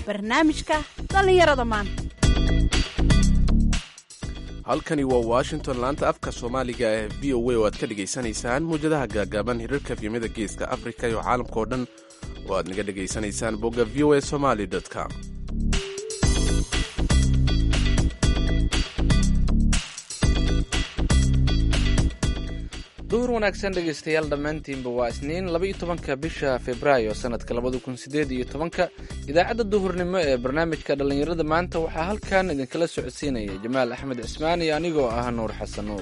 barnaamijka dhallinyarada maanta halkani waa washington laanta afka soomaaliga ee v o a oo aad ka dhegaysanaysaan muwjadaha gaagaaban hirarka efyamada geeska afrika iyo caalamka oo dhan oo aad naga dhegaysanaysaan bogga v o a somaly com duhur wanaagsan dhegaystayaal dhammaantiinba waa isniin laba-iyo tobanka bisha februaayo sanadka labada kun sideed iyo tobanka idaacadda duhurnimo ee barnaamijka dhallinyarada maanta waxaa halkan idinkala socodsiinaya jamaal axmed cismaan iyo anigoo ah nuur xasan nuur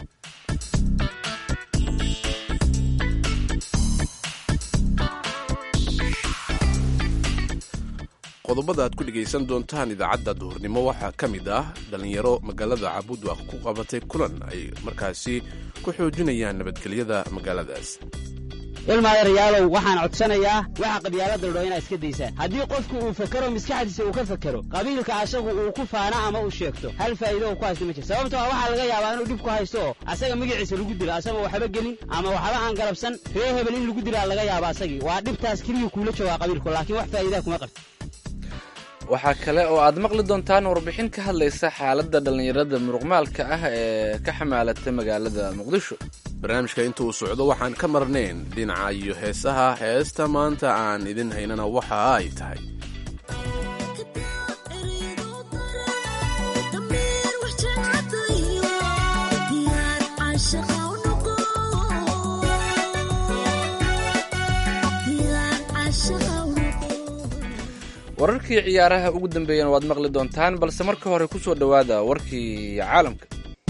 qodobada aad ku dhegaysan doontaan idaacadda duhurnimo waxaa ka mid ah dhallinyaro magaalada cabudwaq ku qabatay kulan ay markaasi ku xoojinayaan nabadgelyada magaaladaas ilmaadareyaalow waxaan codsanayaa waxa qabyaalada ladho inaad iska daysaan haddii qofku uu fakero maskaxdiisa uu ka fakero qabiilka asagu uu ku faana ama uu sheegto hal faa'iido oo ku haysta ma jir sababtoo waxaa laga yaabaa inuu dhib ku haysto oo asaga magaciisa lagu dilo asagoo waxba gelin ama waxba aan galabsan ree hebel in lagu dilaa laga yaaba asagii waa dhibtaas keliyuu kuula joogaa qabiilku laakiin wax faa'iidaa kuma qabto waxaa kale oo aad maqli doontaan warbixin ka hadlaysa xaaladda dhallinyarada muruqmaalka ah ee ka xamaalata magaalada muqdisho barnaamijka inta uu socdo waxaan ka marnayn dhinaca iyo heesaha heesta maanta aan idin haynana waxa ay tahay wararkii ciyaaraha ugu dambeeyana waad maqli doontaan balse marka hore ku soo dhowaada warkii caalamka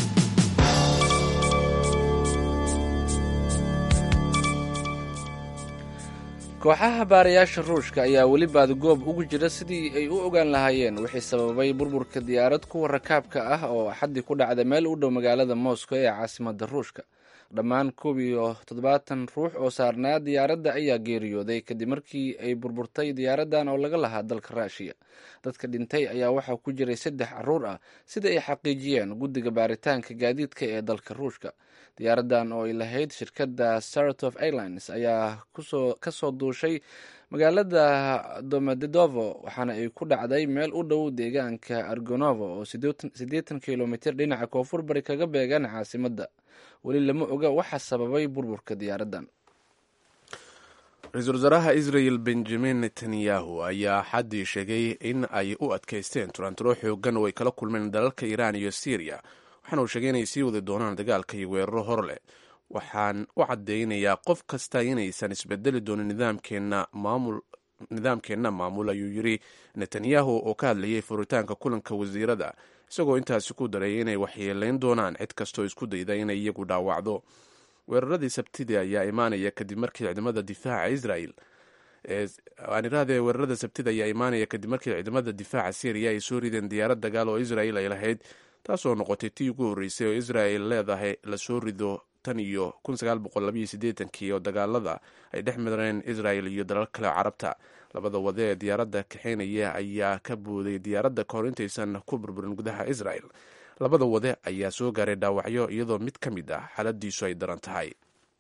kooxaha baarayaasha ruushka ayaa weli baadgoob ugu jira sidii ay u ogaan lahaayeen wixii sababay burburka diyaarad kuwa rakaabka ah oo axaddii ku dhacda meel u dhow magaalada moscow ee caasimadda ruushka dhammaan koob iyo toddobaatan ruux oo saarnaa diyaaradda ayaa geeriyooday kadib markii ay burburtay diyaaraddan oo laga lahaa dalka ruushiya dadka dhintay ayaa waxaa ku jiray saddex caruur ah sida ay xaqiijiyeen guddiga baaritaanka gaadiidka ee dalka ruushka diyaaraddan oo ay lahayd shirkadda saratof airlines ayaa kasoo duushay magaalada domodedovo waxaana ay ku dhacday meel u dhow deegaanka argonovo oo siddeetan kilomitr dhinaca koonfur bari kaga beegan caasimadda weli lama oga waxa sababay burburka diyaaraddan ra-iisul wasaaraha israel benjamin netanyahu ayaa xaddii sheegay in ay u adkaysteen turanturo xoogan oo ay kala kulmeen dalalka iiraan iyo syriya waxaana uu sheegay inay sii wadi doonaan dagaalka iyo weeraro hor leh waxaan u caddeynayaa qof kasta inaysan isbedeli doonin nidaamkeenna maamul nidaamkeenna maamul ayuu yidri netanyahu oo ka hadlayay furitaanka kulanka wasiirada isagoo intaasi ku daray inay waxyeeleyn doonaan cid kastoo isku dayda inay iyagu dhaawacdo weeraradii sabtidii ayaa imaanaya kadib markii ciidamada difaaca israel aanirahdee weerarada sabtida ayaa imaanaya kadib markii ciidamada difaaca syriya ay soo rideen diyaarad dagaal oo israel ay lahayd taasoo noqotay tii ugu horreysay oo israel leedahay lasoo rido tan iyo kii oo dagaalada ay dhex mareen israel iyo dalal kale carabta labada wade ee diyaaradda kaxeynaya ayaa ka booday diyaaradda kahor intaysan ku burburin gudaha israel labada wade ayaa soo gaaray dhaawacyo iyadoo mid ka mid ah xaaladiisu ay daran tahay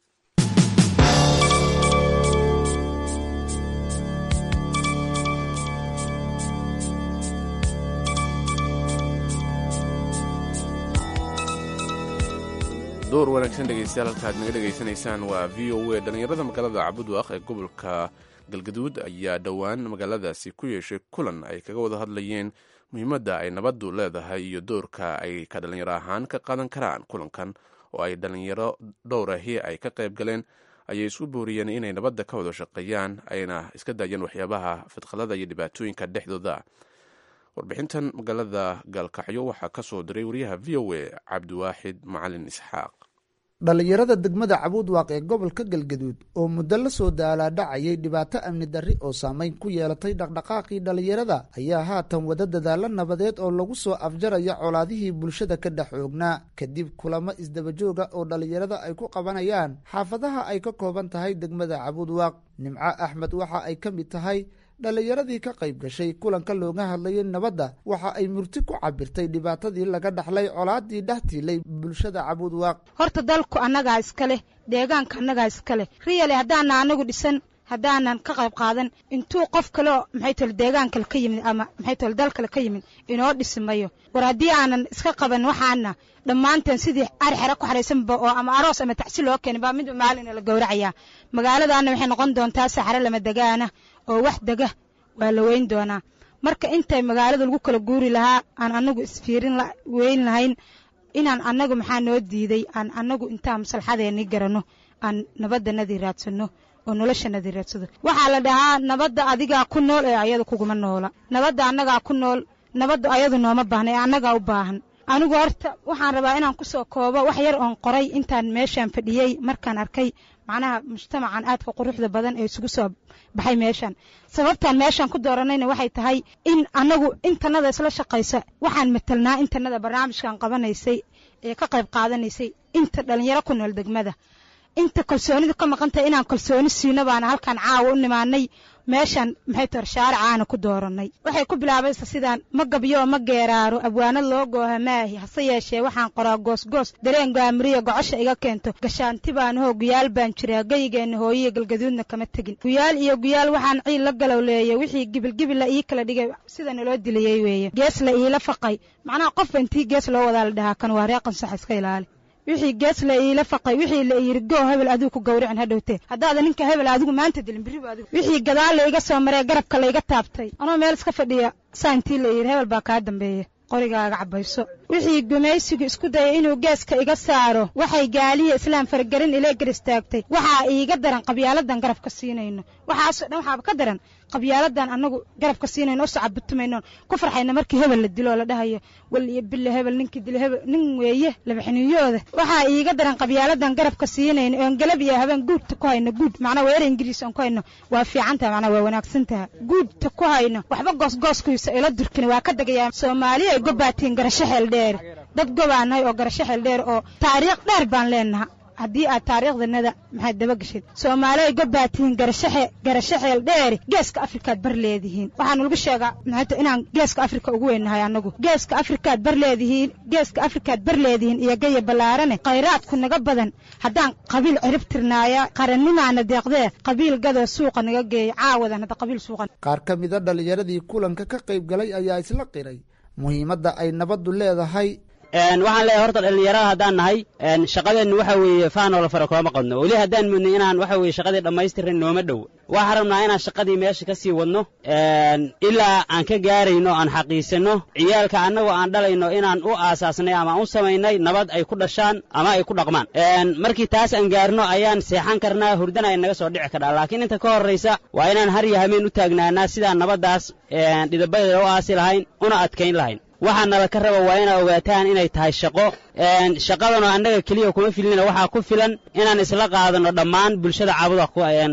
door wanaagsan dhegeystayaal halka aad naga dhegaysanaysaan waa v o a dhallinyarada magaalada cabudwaq ee gobolka galgaduud ayaa dhowaan magaaladaasi ku yeeshay kulan ay kaga wada hadlayeen muhiimadda ay nabaddu leedahay iyo doorka ay ka dhallinyaro ahaan ka qaadan karaan kulankan oo ay dhallinyaro dhowrahi ay ka qayb galeen ayay isku booriyeen inay nabadda ka wada shaqeeyaan ayna iska daayeen waxyaabaha fidqalada iyo dhibaatooyinka dhexdooda warbixintan magaalada gaalkacyo waxaa ka soo diray wariyaha v o a cabdiwaaxid macalin isxaaq dhallinyarada degmada cabuudwaaq ee gobolka galgaduud oo muddo la soo daalaadhacayay dhibaato amni darri oo saameyn ku yeelatay dhaqdhaqaaqii dhallinyarada ayaa haatan wada dadaalo nabadeed oo lagu soo afjaraya colaadihii bulshada ka dhex oognaa kadib kulamo isdabajooga oo dhallinyarada ay ku qabanayaan xaafadaha ay ka kooban tahay degmada cabuudwaaq nimco axmed waxa ay ka mid tahay dhallinyaradii ka qayb gashay kulanka looga hadlayay nabadda waxa ay murti ku cabirtay dhibaatadii laga dhaxlay colaadii dhex tiilay bulshada cabuudwaaq horta dalku annagaa iska leh deegaanka annagaa iska leh riyale haddaana anagu dhisan haddaanan ka qayb qaadan intuu qof kale oo maxay tole deegaan kale ka yimid ama maxay tole dal kale ka yimid inoo dhismayo war haddii aanan iska qaban waxaana dhammaanteen sidii ari xere ku xaraysanba oo ama aroos ama tacsi loo keenay baa mid maalina la gowracayaa magaaladaana waxay noqon doontaa saxare lama degaana oo wax dega waa la weyn doonaa marka intay magaalada lagu kala guuri lahaa aan anagu isfiirin weyn lahayn inaan annagu maxaa noo diiday aan annagu intaan maslaxadeennii garanno aan nabaddanadii raadsanno oo noloshanadii raadsado waxaa la dhahaa nabadda adigaa ku nool ee ayada kuguma noola nabadda annagaa ku nool nabadda ayadu nooma baahna ee annagaa u baahan anigu horta waxaan rabaa inaan ku soo koobo wax yar oon qoray intaan meeshaan fadhiyey markaan arkay macnaha mujtamacan aadka quruxda badan ee isugu soo baxay meeshaan sababtaan meeshaan ku dooranayna waxay tahay in annagu intanada isla shaqaysa waxaan matelnaa intanada barnaamijkan qabanaysay ee ka qayb qaadanaysay inta dhallinyaro ku nool degmada inta kalsoonidu ka maqan tahay inaan kalsooni siino baana halkaan caawa u nimaanay meeshaan maxay tar shaaricaana ku doorannay waxay ku bilaabaysa sidaan ma gabyo ma geeraaro abwaanad loo gooha maahi hase yeeshee waxaan qoraa goosgoos dareen gaamiriya gocosha iga keento gashaanti baan hoo guyaal baan jiraa geyigeenna hooyiya galgaduudna kama tegin guyaal iyo guyaal waxaan ciil la galowleeyay wixii gibilgibila ii kala dhigay sida naloo dilayey weeye gees la iila faqay macnaha qofba intii gees loo wadaa la dhahaa kan waa reeqan sax iska ilaali wixii gees la iila faqay wixii la yiri goo hebel adigu ku gawricin hadhowtee haddaada ninka hebel adigu maanta dilin biribu adigu wixii gadaal layga soo maree garabka layga taabtay anoo meel iska fadhiya saantii la yidhi hebel baa kaa dambeeya qorigaaga cabayso wixii gumaysigu isku dayay inuu geeska iga saaro waxay gaaliya islaam fargarin ile gar istaagtay waxaa iiga daran qabyaaladan garabka siinayno waxaasoo dhan waxaaba ka daran qabyaaladan annagu garabka siinayno oo sacabutumayno ku farxayna markii hebel la dilo oo la dhahayo wal iyo bille hebel ninkii dilo hebel nin weeye labaxniyooda waxaa iiga daran qabyaaladan garabka siinayno oon galab iyo habeen guudta ku hayno guud macnaa weerar ingiriis oon ku hayno waa fiican taha macnaa waa wanaagsan taha guudta ku hayno waxba goosgooskiisa ila durkina waa ka degayaa soomaaliya ay gobaatiin garasho xeel dheer dad gobaanahay oo garasho xeel dheer oo taariikh dheer baan leenaha haddii aad taariikhdanada maxaad daba geshid soomaali ay gobbaatihiin garasho xeel dheeri geeska afrikaad bar leedihiin waxaanu lagu sheegaa maxayta inaan geeska afrika ugu weynahay annagu geeska afrikaad bar leedihiin geeska afrikaad bar leedihiin iyo gaya ballaarane khayraadku naga badan haddaan qabiil cirib tirnaaya qarannimaana deeqdee qabiil gadoo suuqa naga geeya caawadan hadda qabiil suuqa qaar ka mida dhallinyaradii kulanka ka qayb galay ayaa isla qiray muhiimadda ay nabaddu leedahay waxaan leeyahay horta dhallinyarada haddaan nahay shaqadeennu waxa weeye faanoo la fara kulama qadno weli haddaan mudnay inaan waxa weye shaqadii dhammaystirin nooma dhow waxaan rabnaa inaan shaqadii meesha ka sii wadno ilaa aan ka gaarayno aan xaqiisanno ciyaalka annagoo aan dhalayno inaan u aasaasnay ama aan u samaynay nabad ay ku dhashaan ama ay ku dhaqmaan markii taas aan gaarno ayaan seexan karnaa hurdana ay naga soo dhici karnaa laakiin inta ka horraysa waa inaan har iyo habeen u taagnaanaa sidaan nabaddaas dhidabadeeda u aasi lahayn una adkayn lahayn waxaa nala ka raba waa inaa ogaataan inay tahay shaqo shaqadanoo annaga keliya kuma filina waxaa ku filan inaan isla qaadanno dhammaan bulshada caabuda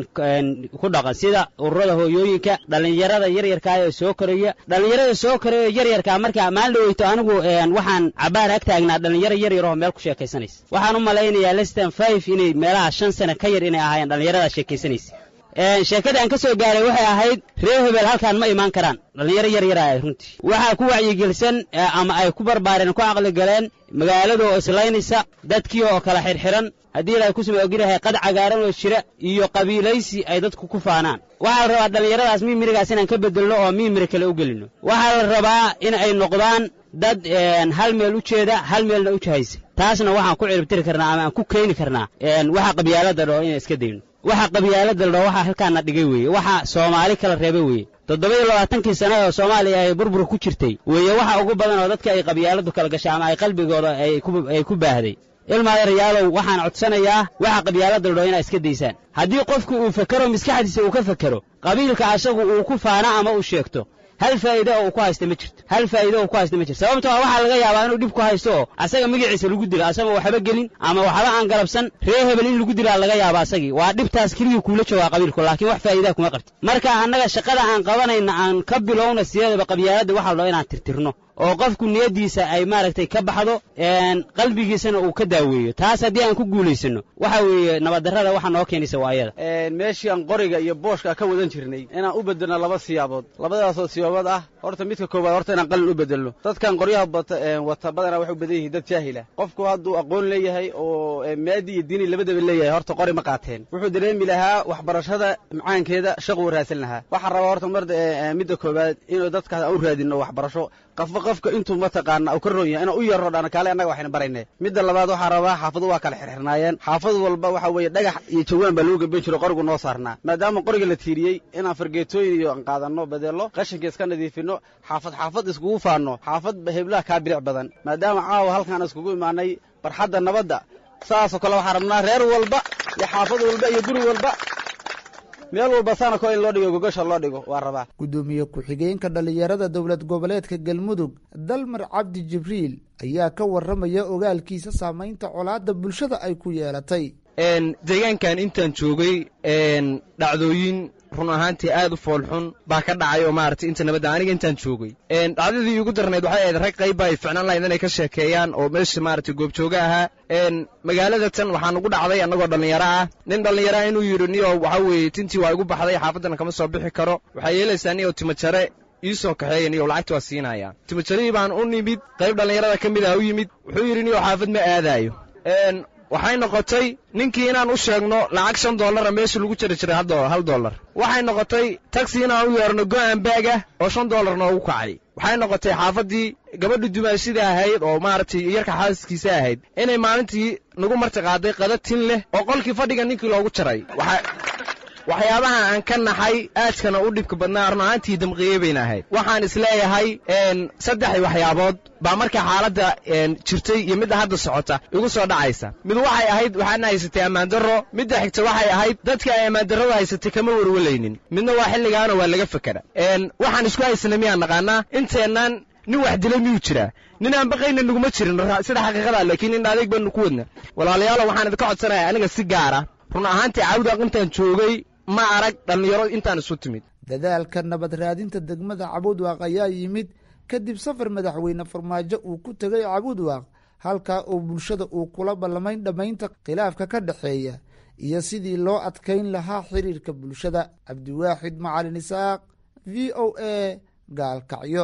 ku dhaqan sida ururada hooyooyinka dhallinyarada yaryarkaa ee soo koraya dhallinyarada soo koraya yaryarkaa marka maalin dhaweyto anigu waxaan cabaar ag taagnaa dhallinyaro yaryar oo meel ku sheekaysanaysa waxaan u malaynayaa lestan five inay meelaha shan sane ka yar inay ahaayeen dhallinyaradaa sheekaysanaysa sheekada aan ka soo gaaray waxay ahayd reer hebel halkaan ma imaan karaan dhallinyaro yar yar ah runtii waxaa ku wacyigelisan ama ay ku barbaareen ku caqli galeen magaalada oo islaynaysa dadkii oo kala xidhxidhan haddii ilaahay ku suma ogirahay qad cagaaran oo jira iyo qabiilaysi ay dadku ku faanaan waxaa la rabaa dhallinyaradaas miimirigaas inaan ka beddelno oo miimiri kale u gelinno waxaa la rabaa in ay noqdaan dad hal meel u jeeda hal meelna u jahaysa taasna waxaan ku ciribtiri karnaa ama aan ku keeni karnaa waxa qabyaalada dhoo inaan iska dayno waxa qabyaalada ladhao waxaa halkaana dhigay weeye waxa soomaali kala reebay weeye toddoba-iyo labaatankii sana oo soomaaliya ay burbur ku jirtay weeye waxa ugu badan oo dadka ay qabyaaladu kala gashay ama ay qalbigooda ay ku baahday ilmaadeeryaalow waxaan codsanayaa waxa qabyaalada ladhao inaa iska daysaan haddii qofku uu fekero maskaxdiisa uu ka fekero qabiilka asagu uu ku faano ama uu sheegto hal faa'iide oo uu ku haysta ma jirto hal faa'iide oo ku haysta ma jirto sababtoo ah waxaa laga yaabaa inuu dhib ku haysto oo asaga magaciisa lagu dilo asagoo waxba gelin ama waxba aan galabsan ree hebel in lagu dilaa laga yaaba asagii waa dhibtaas keliya kuula joogaa qabiilku laakiin wax faa'iidaa kuma qabti marka annaga shaqada aan qabanayna aan ka bilowna sideedaba qabyaaladda waxa la dhao inaan tirtirno oo qofku niyaddiisa ay maaragtay ka baxdo qalbigiisana uu ka daaweeyo taas haddii aan ku guulaysano waxa weeye nabaddarrada waxa noo keenaysa waa ayada meeshii aan qoriga iyo booshka ka wadan jirnay inaan u bedelno laba siyaabood labadaasoo siyaabood ah horta midka koowaad horta inaan qalin u bedelno dadkan qoryaha wata badanaa waxay u badan yihiin dad jaahila qofku hadduu aqoon leeyahay oo maadi iyo diini labadaba leeyahay horta qori ma qaateen wuxuu dareemi lahaa waxbarashada macaankeeda shaquu raadsan lahaa waxaan rabaa horta mar midda koowaad inuu dadkaas aan u raadinno waxbarasho qofba qofka intuu mataqaana uu ka roon yahay inaan u yarro dhana kaale annaga waxayna barayne midda labaad waxaan rabaa xaafadu waa kala xirxirnaayeen xaafad walba waxa weeye dhagax iyo jawaan baa lagu gaban jiro qorigu noo saarnaa maadaama qoriga la tiiriyey inaan fargeetooyin iyo aan qaadanno bedello qashinka iska nadiifinno xaafad xaafad iskugu faanno xaafad heblaha kaa bilic badan maadaama caawa halkaan iskugu imaanay barxadda nabadda saasoo kale waxaan rabnaa reer walba iyo xaafad walba iyo guri walba meel walba saana ko in loo dhigo gogasha loo dhigo waa rabaa gudoomiye ku-xigeenka dhallinyarada dowlad goboleedka galmudug dalmar cabdi jibriil ayaa ka warramaya ogaalkiisa saamaynta colaadda bulshada ay ku yeelatay deegaankan intaan joogay dhacdooyin run ahaantii aad u foolxun baa ka dhacay oo maaragtay inta nabadda aniga intaan joogay dhacdadii iigu darnayd waxay ahayd rag qayba ay ficnaan lahayd inay ka sheekeeyaan oo meesha maaragtay goobjooga ahaa magaalada tan waxaa nugu dhacday annagoo dhallinyaro ah nin dhallinyaro ah inuu yidhi niyo waxa weeye tintii waa igu baxday xaafaddana kama soo bixi karo waxaa yeelaysaa niyo timajare ii soo kaxeeya niyo lacagta waa siinaya timajarihii baan u nimid qayb dhallinyarada ka mid ah u yimid wuxuu yidhi niyo xaafad ma aadaayo waxay noqotay ninkii inaan u sheegno lacag shan dollara meesha lagu jari jiray hal dollar waxay noqotay tagsi inaan u yeerno go'an baag ah oo shan dollar noogu kacay waxay noqotay xaafaddii gabadha dumaashida ahayd oo maaragtay yarka xaaskiisa ahayd inay maalintii nagu marti qaaday qada tin leh oo qolkii fadhiga ninkii loogu jaray waxyaabaha aan ka naxay aadkana u dhibka badnaa run ahaantii damqiye bayna ahayd waxaan isleeyahay saddex waxyaabood baa marka xaaladda jirtay iyo midda hadda socota igu soo dhacaysa mid waxay ahayd waxaana haysatay ammaandarro midda xigta waxay ahayd dadka ay ammaandarrada haysatay kama warwalaynin midna waa xilligaana waa laga fakera waxaan isku haysana miyaan naqaanaa inteennaan nin wax dilay miyuu jiraa nin aan baqayna naguma jirin sida xaqiiqada laakiin in adeeg baanu ku wadna walaalayaalo waxaan idinka codsanaya aniga si gaara run ahaantii cawdaaq intaan joogay ma arag dhallinyaro intaan isu timid dadaalka nabad raadinta degmada cabuudwaaq ayaa yimid kadib safar madaxweyne farmaajo uu ku tegay cabuudwaaq halkaa oo bulshada uu kula ballamayn dhammaynta khilaafka ka dhexeeya iyo sidii loo adkayn lahaa xiriirka bulshada cabdiwaaxid macalin isaaq v o a gaalkacyo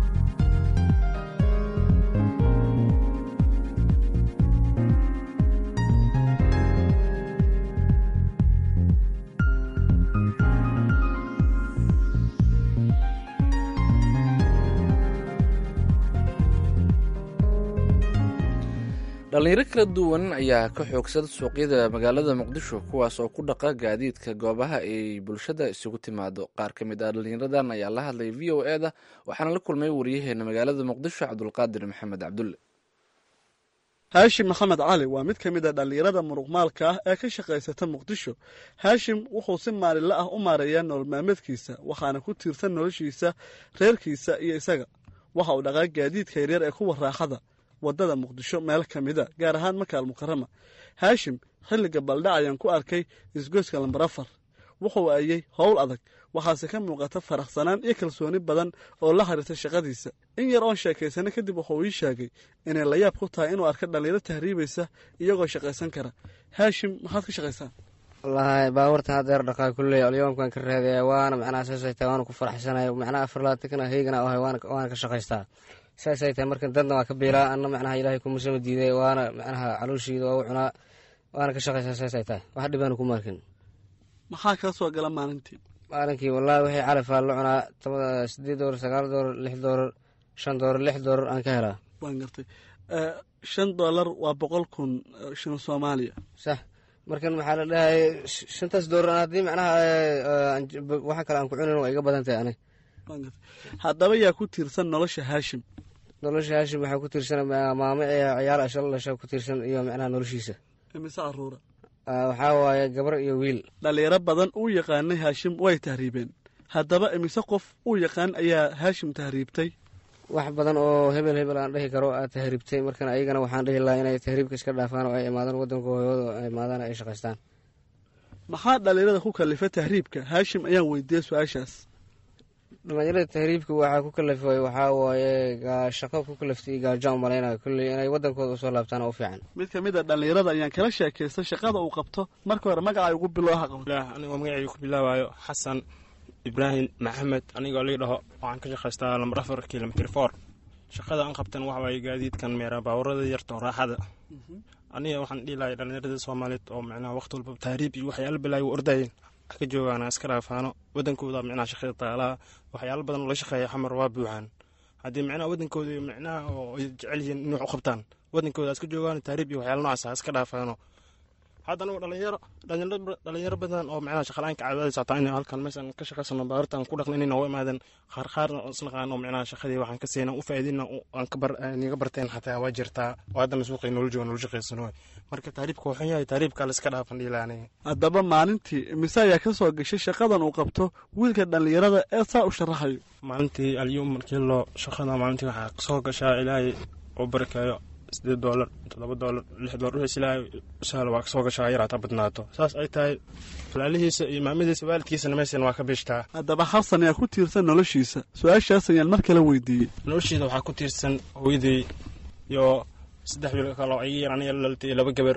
dhallinyaro kala duwan ayaa ka xoogsada suuqyada magaalada muqdisho kuwaas oo ku dhaqa gaadiidka goobaha ay bulshada isugu timaado qaar ka mid ah dhallinyaradan ayaa la hadlay v o e da waxaana la kulmay wariyaheena magaalada muqdisho cabdulqaadir maxamed cabdulle haashim maxamed cali waa mid ka mid a dhallinyarada muruqmaalka ah ee ka shaqaysata muqdisho haashim wuxuu si maalinle ah u maareeyaa nolol maalmeedkiisa waxaana ku tiirsan noloshiisa reerkiisa iyo isaga waxa uu dhaqaa gaadiidka yaryar ee kuwa raaxada waddada muqdisho meel ka mida gaar ahaan makaal mukarama haashim xilliga baldhac ayaan ku arkay isgoyska lambar afar wuxuu ayey howl adag waxaase ka muuqata faraxsanaan iyo kalsooni badan oo la xiriirta shaqadiisa in yar oon sheekaysana kadib wuxuu ii sheegay inay layaab ku tahay inuu arka dhallinyaro tahriibaysa iyagoo shaqaysan kara haashim maxaad ka shaqaysaa wallaahi baabuurtan haddeer dhaqaa kulley alyoomkan ka reedaya waana macnaha saasay tahay waana ku faraxsanaya macnaha afar labaatankana heygana ahay waana ka shaqaystaa saasay tahay marka dadna waa ka biilaa anna macnaha ilaahay kumusama diiday waana macnaha calooshiida waa u cunaa waana ka shaqaysaa saasay tahay wax dhibaanu ku markin maxaa kaa soo gala maalintii maalinkii wallaahi wixii calafaa la cunaa toba sideed doolar sagaal doolar lix doolar shan doolar lix doolar aan ka helaa waan gartay shan doolar waa boqol kun shilin soomaaliya sax markan maxaa la dhahay shantaas doolar haddii macnaha waxa kale aan ku cunin waa iga badan tahay anig haddaba yaa ku tiirsan nolosha haashim nolosha haashim waxaa ku tiirsan maamo ciyaal ashal dhasha ku tiirsan iyo macnaha noloshiisa imise caruura waxaa waaye gabar iyo wiil dhallinyaro badan uu yaqaanay haashim way tahriibeen haddaba imise qof uu yaqaan ayaa haashim tahriibtay wax badan oo hebel hebel aan dhihi karo aad tahriibtay markan ayagana waxaan dhihi lahaa inay tahriibka iska dhaafaan oo ay imaadaan waddanka hooyooda ay imaadaan ay shaqaystaan maxaa dhallinyarada ku kallifa tahriibka haashim ayaan weydiiyey su-aashaas dhalinyarada tahriibka waxaa ku kalafay waxaa waaye shaqo ku kalaftay gaajo u malaynaya kulley inay wadankooda usoo laabtaan u fiican mid ka mid a dhallinyarada ayaan kala sheekaystay shaqada uu qabto marka hore magacay ugu bilowha qabto anigoo magacayga ku bilaabayo xasan ibraahim maxamed anigoo lii dhaho waxaan ka shaqaystaa lambar afar kilomitr for shaqada aan qabtan waxa waaye gaadiidkan meera baawarada yarto raaxada aniga waxaan dhihi lahay dhallinyarada soomaaliyeed oo micnaha waqti walba tahriib iyo waxyaala bilaayo u ordayeen wax ka joogaana iska dhaafaano wadankooda micnaha shaqada taalaha waxyaalo badan oo la shaqeeya xamar waa buuxaan haddii micnaha wadankooda iyo micnaha oo ay jecel yihiin inay wax u qabtaan wadankooda iska joogaan tahriib iyo waxyaala noocaas iska dhaafaano hadda anigu dhalinyaro dhalinyaro badan oo micnaha shaqala-aanka caadadaysa hataa inay halkan meeshan ka shaqaysano baarirtaan ku dhaqna inay nooga imaadeen qaar qaarna oo isnaqaan oo micnaha shaqadii waxaan ka siina u faa'iidina aan ka bar niga barteen xataa waa jirtaa oo haddana suuqay nolol jooga nolol shaqaysano marka taariibka waxaan yahay taariibka la iska dhaafan dhiilaanay haddaba maalintii mise ayaa ka soo gashay shaqadan uu qabto wiilka dhallinyarada ee saa u sharaxayo maalintii alyum markii loo shaqada maalintii waxaa soo gashaa ilaahay u barkeeyo sideed doolar toddoba doolar lix doolar wixiis ilaahay sahlo waa kasoo gashaa yaraataa badnaato saas ay tahay walaalihiisa iyo maamadiisa waalidkiisana meeshan waa ka biishtaa haddaba xasan ayaa ku tiirsan noloshiisa su-aashaas ayaan mar kale weydiiyey noloshiida waxaa ku tiirsan hooyadey iyo saddex wiil kaloo ay yar aniga laltay iyo laba gabar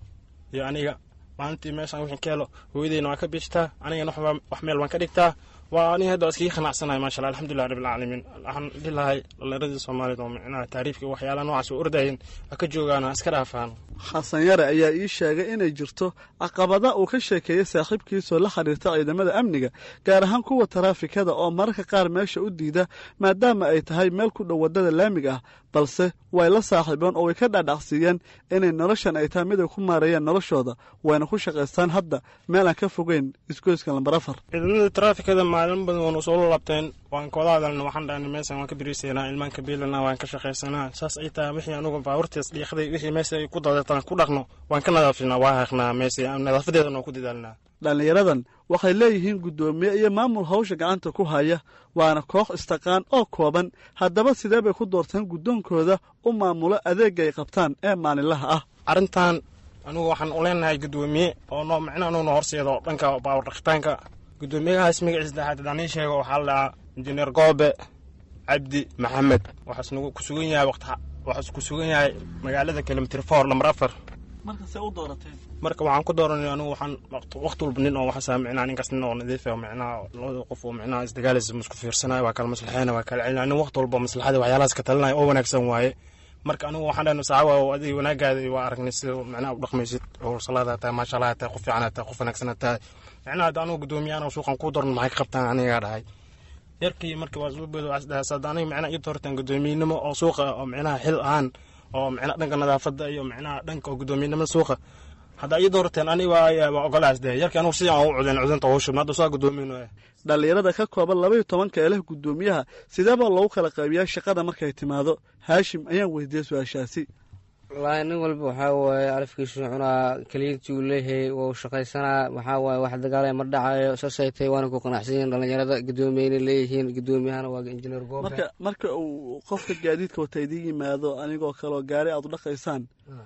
iyo aniga maalintii meeshaan wixii ka helo hooyadeyna waa ka biishtaa anigana waxbaa wax meel baan ka dhigtaa waa aniga hadda iskaga qanacsanahay maasha allah alxamdulilah rabbil caalamiin waxaan dhihi lahay dhallinyaradii soomaaliyeed oo micnaha taariifka waxyaalaha noocaas u ordayeen ha ka joogaan ha iska dhaafaan xasan yare ayaa ii sheegay inay jirto caqabada uu ka sheekeeyey saaxiibkiisoo la xiriirta ciidamada amniga gaar ahaan kuwa taraafikada oo mararka qaar meesha u diida maadaama ay tahay meel ku dhow waddada laamiga ah balse way la saaxiibeen oo way ka dhaadhacsiiyeen inay noloshan ay tahay mid ay ku maareeyeen noloshooda wayna ku shaqaystaan hadda meel aan ka fogeyn isgoyska lambar afar ciidamada taraafikada maalin badan waanu soo laabteen waan kawada hadalna waxaan dhahnay meeshan waan ka biriisaynaa ilmaan ka biilanaa waan ka shaqaysanaa saas ay tahay wixii anugu baaburtiis dhiiqday wixii meesha ay ku dadeetaan ku dhaqno waan ka nadaafinaa waa haqnaa meesha nadaafadeedana waan ku dadaalnaa dhallinyaradan waxay leeyihiin guddoomiye iyo maamul hawsha gacanta ku haya waana koox istaqaan oo kooban haddaba sidee bay ku doorteen guddoonkooda u maamulo adeegga ay qabtaan ee maalinlaha ah arrintan anugu waxaan u leenahay guddoomiye oo noo micna anugu noo horseedo dhanka baawar dhaqitaanka guddoomiyahaas magaciisa daxaad haddaan ii sheego waxaa la dhahaa injineer goobe cabdi maxamed waxaas nagu ku sugan yahay waqti waxaas ku sugan yahay magaalada kilomitr for lambar afar marka see u doorateen marka waxaan ku dooranay anigu waxaan waqti walba nin oo waxaasa micnaha ninkaas nin oo nadiif oo micnaha labada qof oo micnaha isdagaalaysa isku fiirsanayo waa kala maslaxeena waa kala celinaya nin waqti walba maslaxada waxyaalahaas ka talinaya oo wanaagsan waaye marka anigu waxaan dhahnay saxaaba oo adiga wanaagaada waa aragnay sida micnaha u dhaqmaysid oo salaada tahay maasha allah tahay qof fiican tahay qof wanaagsan tahay micnaha hadda anigu guddoomiyahan oo suuqan kuu dooran maxay ka qabtaan anigaa dhahay yarkii markii waa soo beedo waxaas hadda aniga micnaha ii doortaan guddoomiyenimo oo suuqa oo micnaha xil ahaan oo micnaha dhanka nadaafadda iyo micnaha dhanka oo guddoomiyenimada suuqa hadda ii doorteen aniga waa ogolaas dee yarkii anigu sidii aan u cudeen cudenta howsha hadda saa guddoomiyen dhallinyarada ka kooban labaiyo tobanka ee leh guddoomiyaha sideebaa loogu kala qaybiyaa shaqada markay timaado haashim ayaan weydiiyey su-aashaasi wallaahi nin walba waxaa waaye alafkiisu cunaa keliyantii uu leeyahay wuu shaqaysanaa waxaa waaye wax dagaalaya ma dhacayo saasay tahay waana ku qanacsan yihiin dhallinyarada gudoomiyeyna leeyihiin gudoomiyahana waa injineer goobe marka marka uu qofka gaadiidka wata idiin yimaado anigoo kaleo gaari aad u dhaqaysaan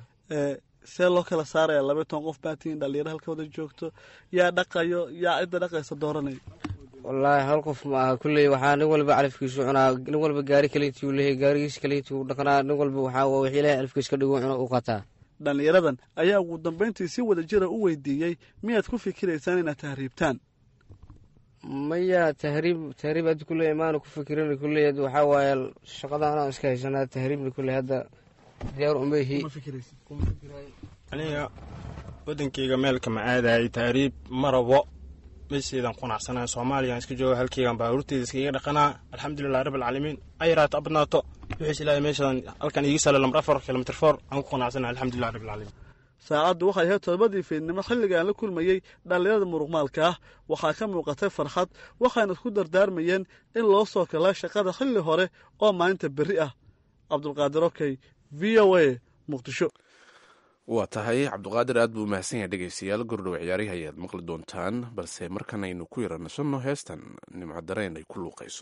see loo kala saaraya labaiy toban qof baatiin dhalinyaro halka wada joogto yaa dhaqayo yaa cidda dhaqaysa dooranay wallaahi hal qof ma aha kulley waxaa nin walba calafkiisu cunaa nin walba gaari kaleyntii uu leeyahay gaarigiis kaleyntii uu dhaqnaa nin walba waxaa wix ilahay calafkiis ka dhigu cuno u qataa dhallinyaradan ayaa ugu dambayntii si wada jira u weydiiyey miyaad ku fikiraysaan inaad tahriibtaan maya tahriib tahriib hadda kulley maana ku fikirin kulley waxaa waaye shaqada anaan iska haysanaa tahriibna kulley hadda diyaar umehi aniga wadankeyga meelka ma aadaayay tahriib ma rabo meesheedan qanacsanahay soomaaliyan iska jooga halkeygan baaruurteeda iskaga dhaqanaa alxamdulilah rabbilcaalamiin ayaraato abadnaato wixiis ilaahay meeshadan halkan iigi sala lambar afar kilomitr for aan ku qanacsanahay alxamdulilah rabbilcaalamiin saacaddu waxay ahayd todobadii fiidnimo xilligaan la kulmayey dhallinyarada muruqmaalka ah waxaa ka muuqatay farxad waxayna isku dardaarmayeen in loo soo kalaa shaqada xilli hore oo maalinta berri ah cabdulqaadir okey v o a muqdisho waa tahay cabduqaadir aad buu umahadsan yahay dhegeystayaal gordhow ciyaarihi ayaad maqli doontaan balse markan aynu ku yara nasanno heestan nimco dareen ay ku luuqayso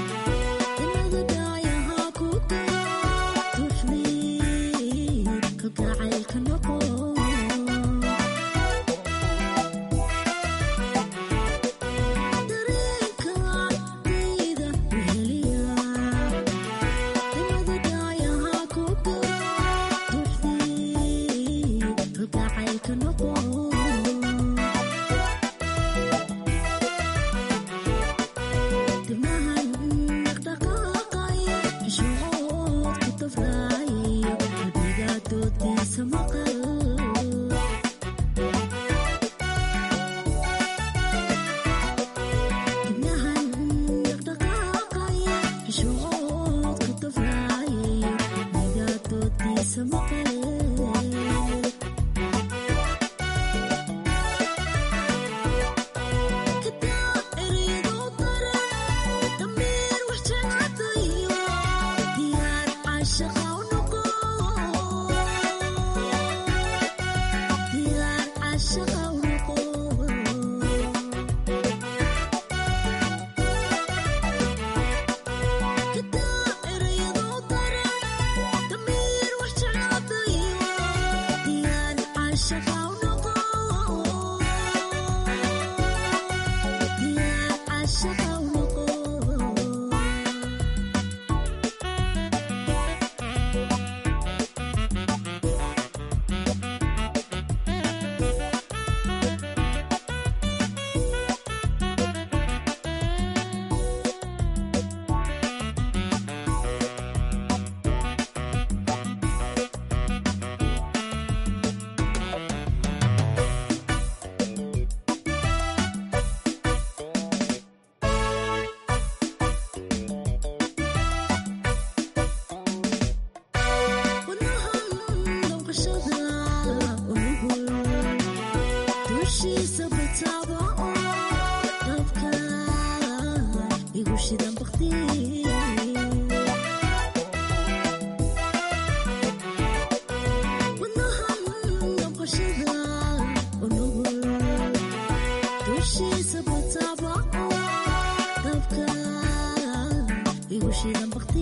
Thank you.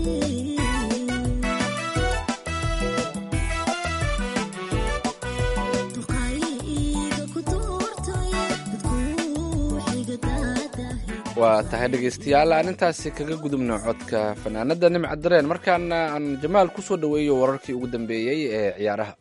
waa tahay dhegaystayaal aan intaasi kaga gudubno codka fanaanada nimca dareen markaana aan jamaal ku soo dhoweeyo wararkii ugu dambeeyey ee ciyaaraha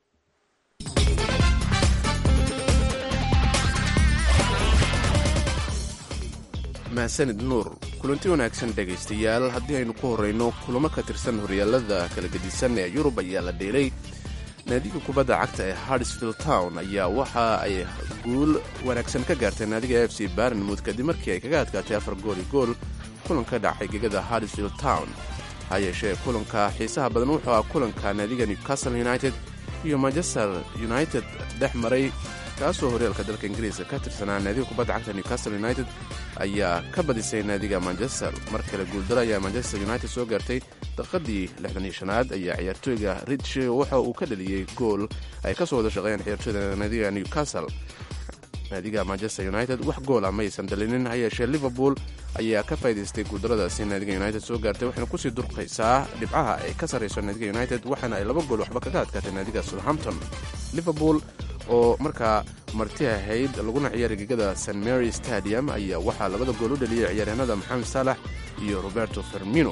mahadsanid nuur kulanti wanaagsan dhegaystayaal haddii aynu ku horrayno kulamo ka tirsan horyaalada kala gedisan ee yurub ayaa la dheelay naadiga kubadda cagta ee hardsfield town ayaa waxa ay guul wanaagsan ka gaartay naadiga f c barnmouth kadib markii ay kaga adkaatay afar gooli gool kulan ka dhacay gegada hardsfield town ha yeeshee kulanka xiisaha badan wuxuu ah kulanka naadiga newcastle united iyo manchester united dhex maray kaasoo horyaalka dalka ingiriiska ka tirsanaa naadiga kubadda cagta newcastle united ayaa ka badisay naadiga manchester mar kale guuldaro ayaa manchester united soo gaartay daqiiqadii lixdan iyo shanaad ayaa ciyaartooyga ridge waxa uu ka dhaliyey gool ay ka soo wada shaqeeyeen ciyaartooyda naadiga newcastle naadiga manchester united wax goola maysan dhalinin ha yeeshee liverpool ayaa ka faa'idaystay guuldaradaasi naadiga united soo gaartay waxayna kusii durqaysaa dhibcaha ay ka sarrayso naadiga united waxaana ay laba gool waxba kaga adkaatay naadiga southampton liverpool oo markaa marti ahayd laguna ciyaaray gegada st mary stadium ayaa waxaa labada gool u dhaliyay ciyaaryahanada maxamed saalax iyo roberto fermino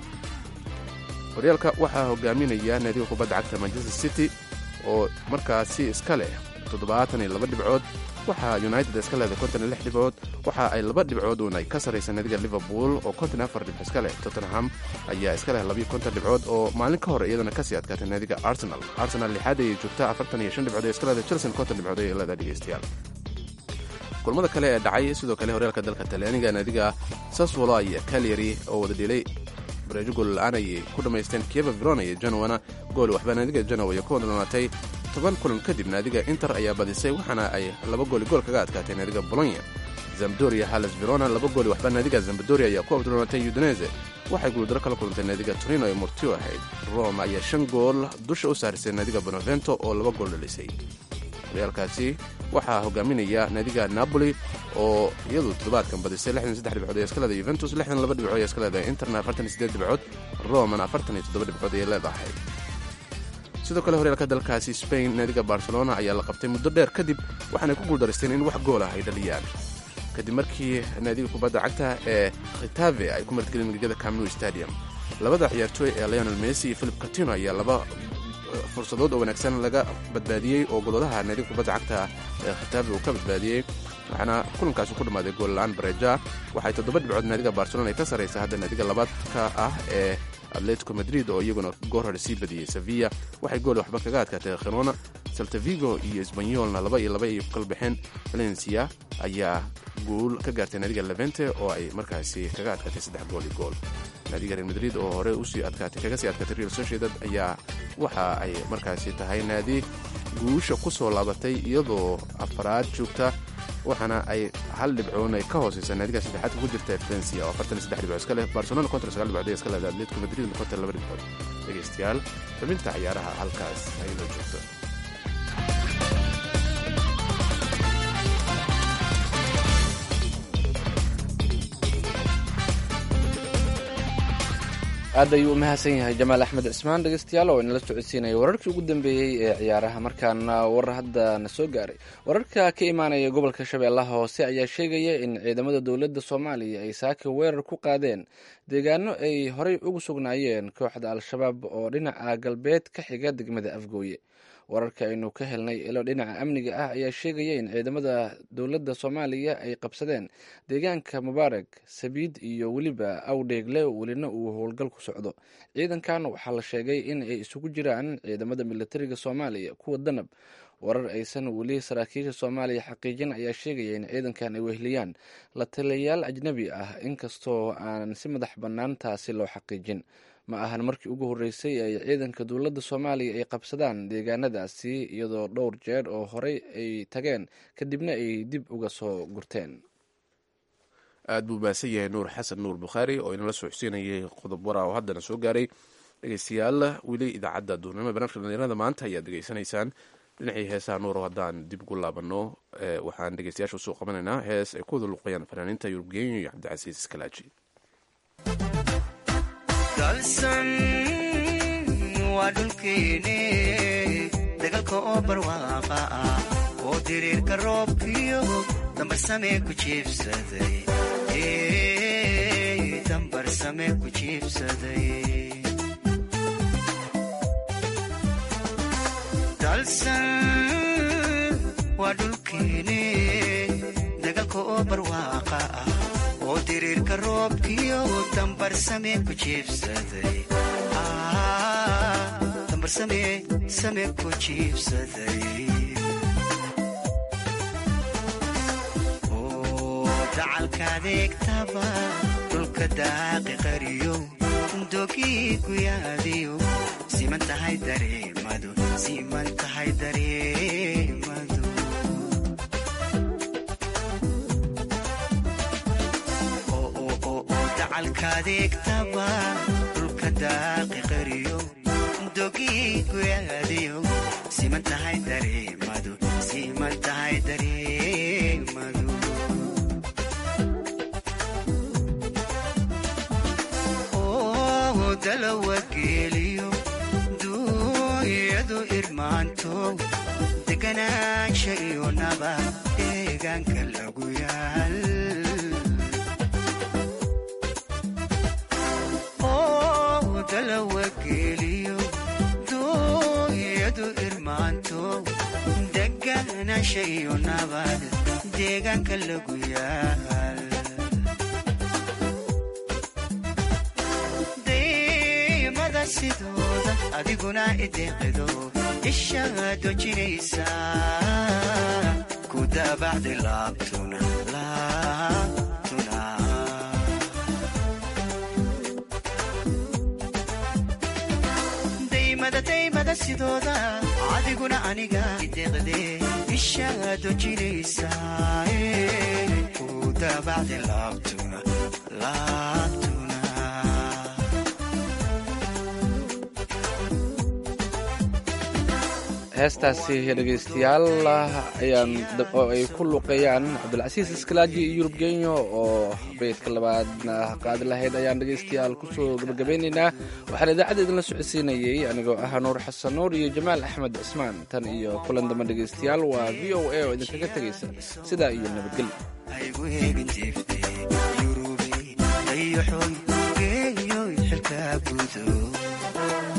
horyaalka waxaa hogaaminaya naadiga kubadda cagta manchester city oo markaasi iska leh toddobaatan iyo laba dhibcood waxaa united iska leedahay konton iyo lix dhibcood waxa ay laba dhibcood uun ay ka sarraysa naadiga liverpool oo konton iyo afar dhibco iska leh tottenham ayaa iska leh labiyo konton dhibcood oo maalin ka hor iyadana kasii adkaatay naadiga arsenal arsenal lixaad ayay joogtaa afartan iyo shan dhibcood ee iska leedahay chelsea konton dhibcood ayay leedahay dhegeystayaal kulmada kale ee dhacay sidoo kale horyaalka dalka talyaaniga naadiga saswolo iyo calyary oo wada dhilay bareejo gool la-aan ayay ku dhammaysteen kieva verona iyo genowana gool waxbaa naadiga genowa iyo ku wadlanaatay toban kulan kadib naadiga inter ayaa badisay waxaana ay laba gooli gool kaga adkaatay naadiga bolonya zamdoria halles verona laba gooli waxbaa naadiga zambadoria ayaa ku abdulanaatay udinese waxay guuldaro kala kulantay naadiga torino ee murtio ahayd rome ayaa shan gool dusha u saarisay naadiga bonavento oo laba gool dhalisay horyaalkaasi waxaa hogaaminaya naadiga napoli oo iyadu toddobaadkan badisay lixdan saddex dhibcood ee iska leedahay yuventus lixdan laba dhibcood ee iska leedahay interna afartan iyo siddeed dhibcood romana afartan iyo toddoba dhibcood ayay leedahay sidoo kale horyaalka dalkaasi spain naadiga barcelona ayaa la qabtay muddo dheer kadib waxaanay ku guuldaraysteen in wax gool ah ay dhaliyaan kadib markii naadiga kubadda cagta ee khitave ay ku martgelin gegada camnu stadium labada ciyaartooy ee leonel messi iyo philip catino ayaa laba fursadood oo wanaagsan laga badbaadiyey oo goladaha naadiga kubadda cagta ee khitaabe uu ka badbaadiyey waxaana kulankaasi ku dhammaaday goolla-aan bareja waxay toddoba dhibcood naadiga barcelona ay ka sarraysa hadda naadiga labaadka ah ee atletico madrid oo iyaguna goor hore sii badiyey sevilla waxay gool waxba kaga adkaatay khirona saltavigo iyo sbanyolna laba iyo laba ay kala baxeen valencia ayaa guul ka gaartay naadiga levente oo ay markaasi kaga adkaatay saddex gool iyo gool naadiga real madrid oo hore usii adkaatay kaga sii adkaatay real sociedad ayaa waxa ay markaasi tahay naadi guusha ku soo laabatay iyadoo afaraad joogta waxaana ay hal dhibcoon ay ka hooseysa naadiga saddexaadka ku jirta valencia oo afartan iyo saddex dhibcood iska leh barcelona konton sagaal dhibcood iska leedahay atletico madrid konton laba dhibcood dhegeystayaal xubinta ciyaaraha halkaas ay la joogto aad ayuu u mahadsan yahay jamaal axmed cismaan dhegeystayaal oo inala socodsiinaya wararkii ugu dambeeyey ee ciyaaraha markaana war hadda na soo gaaray wararka ka imaanaya gobolka shabeellaha hoose ayaa sheegaya in ciidamada dowladda soomaaliya ay saaka weerar ku qaadeen deegaano ay horey ugu sugnaayeen kooxda al-shabaab oo dhinaca galbeed ka xiga degmada afgooye wararka aynu ka helnay ilo dhinaca amniga ah ayaa sheegaya in ciidamada dowladda soomaaliya ay qabsadeen deegaanka mubaarag sabiid iyo weliba awdheegle welina uu howlgal ku socdo ciidankan waxaa la sheegay in ay isugu jiraan ciidamada militariga soomaaliya kuwa danab warar aysan weli saraakiisha soomaaliya xaqiijin ayaa sheegaya in ciidankan ay wehliyaan la taliyayaal ajnabi ah inkastoo aanan si madax bannaan taasi loo xaqiijin ma ahan markii ugu horreysay ay ciidanka dowladda soomaaliya ay qabsadaan deegaanadaasi iyadoo dhowr jeer oo horey ay tageen kadibna ay dib uga soo gurteen aad buu mahadsan yahay nuur xasan nuur bukhaari oo inala soo xuseenayay qodob wara oo haddana soo gaaray dhegeystayaal weli idaacadda duurnimo barnaamijka dhalinyarada maanta ayaad degeysanaysaan dhinacii heesaha nuuro haddaan dib ugu laabanno waxaan dhegeystayaasha usoo qabanaynaa hees ay ku wada luqayaan fanaaniinta yurub genyo iyo cabdicasiis iskalaaji dalsan waa dhulkeene dagaalka oo barwaaqa ah oo diriirka roobkiyo dambarsamee ku jiibsaday dambarsamee ku jiibsaday dalsan waa dhulkeene dagaalka oo barwaaqa ah oo diriirka roobkiyo dambarsamee ku jiibsaday dambarsamee samee ku jiibsaday dacalka adeegtaba dhulka daaqi qariyo dogii guyaadiyo siman tahay dareemadu siman tahay dareemadu dacalka adeegtaba dhulka daaqi qariyo dogii guyaadiyo siman tahay dareemadu siman tahay dareemadu dalawageeliyo duunyadu irmaanto deganaansha iyo naba deegaanka lagu yaal dalawageeliyo duunyadu irmaanto deganaansha iyo nabad deegaanka lagu yaal sidooda adiguna ideeqido ishaa dojinaysa ku daabacdi laabtuna laabtuna daymada daymada sidooda adiguna aniga ideeqde ishaa dojinaysa ku daabacdi laabtuna laabtuna heestaasi dhegaystayaal ayaan oo ay ku luqeeyaan cabdilcasiis iskalaaji iyo yurub genyo oo beydka labaadna qaadi lahayd ayaan dhegaystayaal kusoo gabagabeynaynaa waxaan idaacadda idinla socodsiinayey anigoo ah nuur xasan nuur iyo jamaal axmed cismaan tan iyo kulan damba dhegaystayaal waa v o a oo idinkaga tegaysa sidaa iyo nabadgelyo